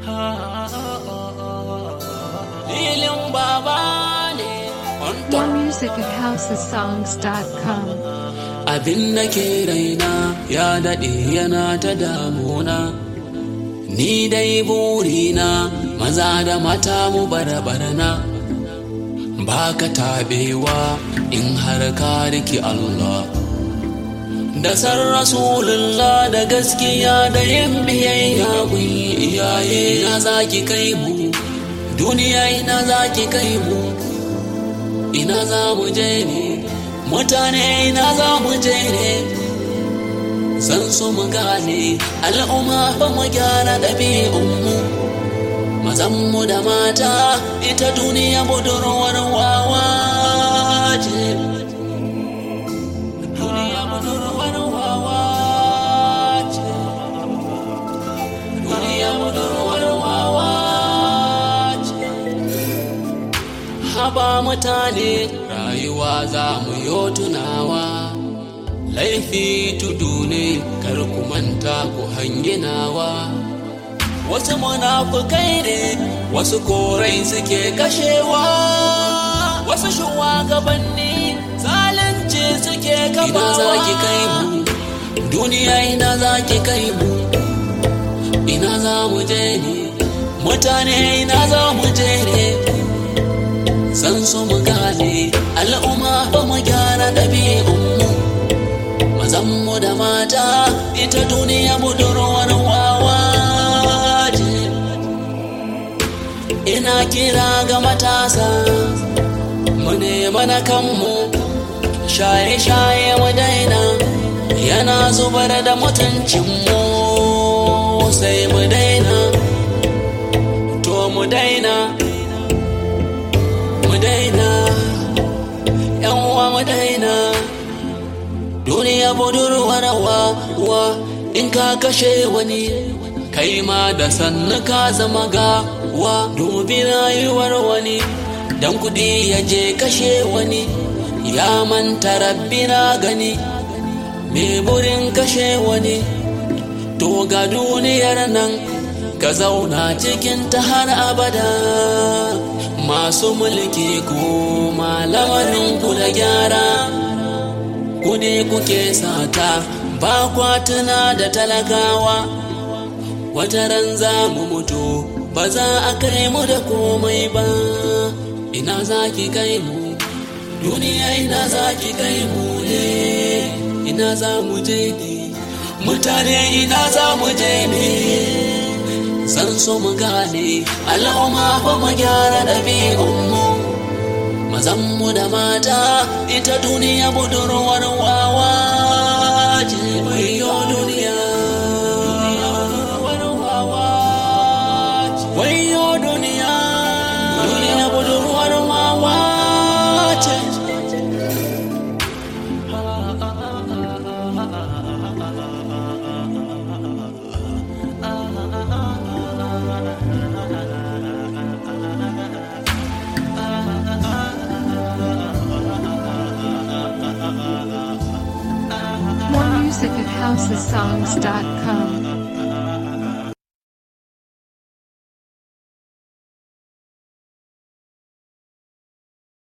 Filin baba ne on More top. music at housesongs.com. Abin da ke raina ya daɗe yana ta damuna. Ni dai burina maza da mata mu barbarna. Ba ka taɓewa in har ka riki Allah. Da san Rasulullah da gaskiya da yin biyayya gun iyaye na zaki kai mu. Duniya ina zaki kai mu. ina za mu je ne mutane ina za mu je ne san su mu gane al'umma fa mu gyara ɗabi'unmu mazanmu da mata ita duniya budurwar wawa ce duniya budurwar wawa ce duniya budurwar wawa ce haba mutane rayuwa za mu yo tunawa laifi tudu ne kar ku manta ku hanginawa wasu munafukai ne wasu korai suke kashewa wasu shugabanni zalunci suke kafawa ina za ki kai mu duniya ina za ki kai mu ina za mu je ne mutane ina za mu je ne san su mu gane al'umma ba mu gyara ɗabi'unmu mazanmu da mata ita duniya budurwar wawa ce ina kira ga matasa mu nema na kanmu shaye-shaye mu daina yana zubar da mutuncinmu sai mu daina to mu daina mu daina yan uwa mu daina duniya budurwar wa wa in ka kashe wani kai ma da sannu ka zama ga wa dubi rayuwar wani dan kudi ya je kashe wani ya manta rabbi na gani me burin kashe wani to ga duniyar nan ka zauna cikin ta har abada masu mulki ko malamarin ku da gyara ku ne kuke sata ba kwatuna da talakawa wata ran za mu mutu ba za a kai mu da komai ba ina za ki kai mu duniya ina za ki kai mu ne ina za mu je ne mutane ina za mu je ne san so mu gane al'umma fa mu gyara ɗabi'unmu mazanmu da mata ita duniya budurwar wawa ce wayo duniya wayo duniya duniya budurwar wawa ce More music at housesongs.com.